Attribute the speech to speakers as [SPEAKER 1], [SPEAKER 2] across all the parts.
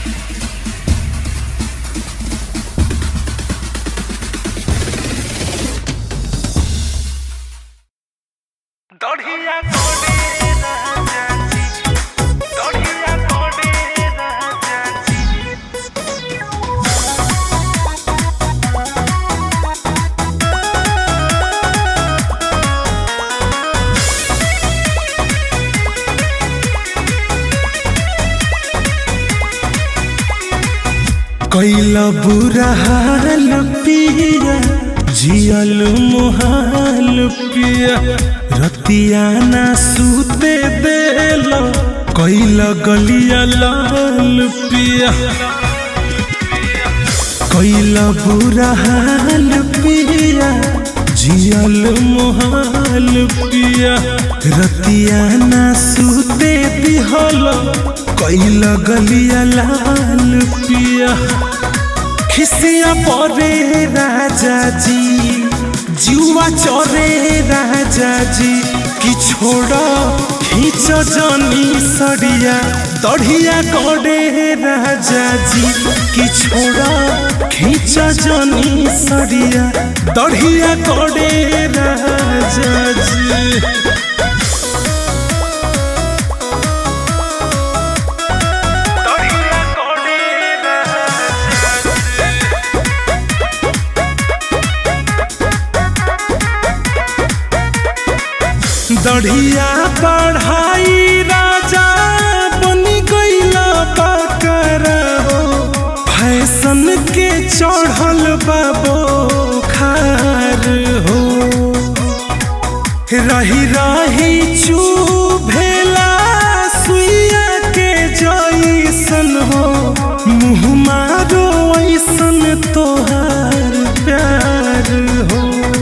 [SPEAKER 1] দড়িয়া কোডে রাজাজি দড়িয়া কোডে রাজাজি
[SPEAKER 2] कैला बुरा हाल पिया जियल मुहाल पिया रतिया ना सूते देल कैला गलिया लाल पिया कैला बुरा हाल पिया जियल मुहाल पिया रतिया ना सूते दिहल कैला गलिया लाल पिया खिसिया परे राजा जी जुआ चरे राजा जी कि छोड़ खींच जनी सड़िया दढ़िया करे राजा जी कि छोड़ खींच जनी सड़िया दढ़िया करे राजा जी
[SPEAKER 1] দড়িয়া কোডে রাজাজি
[SPEAKER 2] दढ़िया पढ़ाई राजा बनी गईला बकर हो फैशन के चढ़ल बाबो खार हो रही रही चूभेला सुइया के जैसन हो मुँह मारो ऐसन तोहार प्यार हो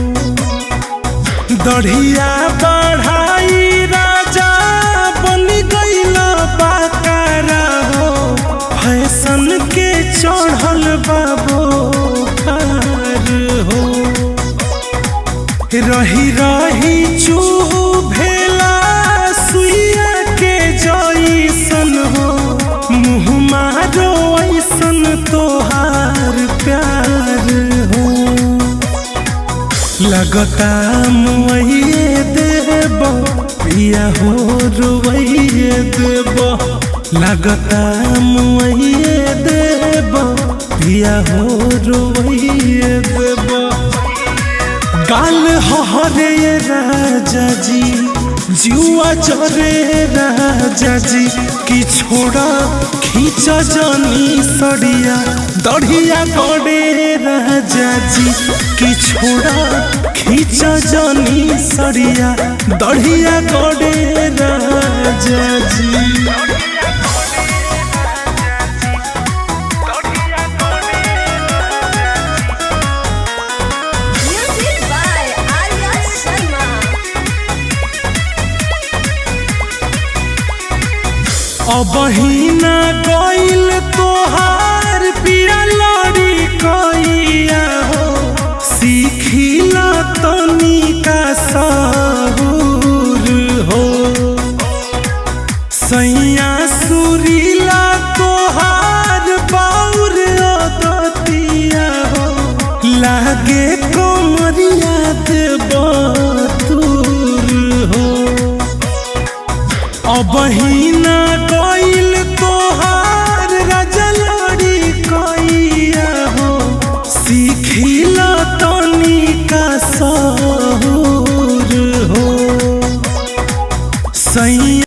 [SPEAKER 2] दढ़िया बढ़ाई राजा बन गईल बाकारा हो फैशन के चढ़ल बाबो हार हो रही रही चूह भेला सुइया के जैसन हो मुँह मारो ऐसन तोहार प्यार हो लगता मुआइए देब पिया हो रुवैये देब लगता मुआइए देब पिया हो रुवैये देब गाल हरे राजा जी जुआ चरे राजा जी कि छोड़ा खींच जनी सड़िया दढ़िया करे राजा जी कि छोड़ा खींच जनी सड़िया दढ़िया करे राजा जी
[SPEAKER 1] দড়িয়া কোডে
[SPEAKER 3] Music by Arya Sharma.
[SPEAKER 2] अबहिना गईल तोहार पिया लड़ी कैया हो सीखिला तनिका सहूर हो सैया सुरीला तोहार बाउर दतिया हो लागे कमरिया देव दूर हो अबहिना गईल तोहार रजलड़ी कैया हो सीखिला तनिका सहूर हो सैया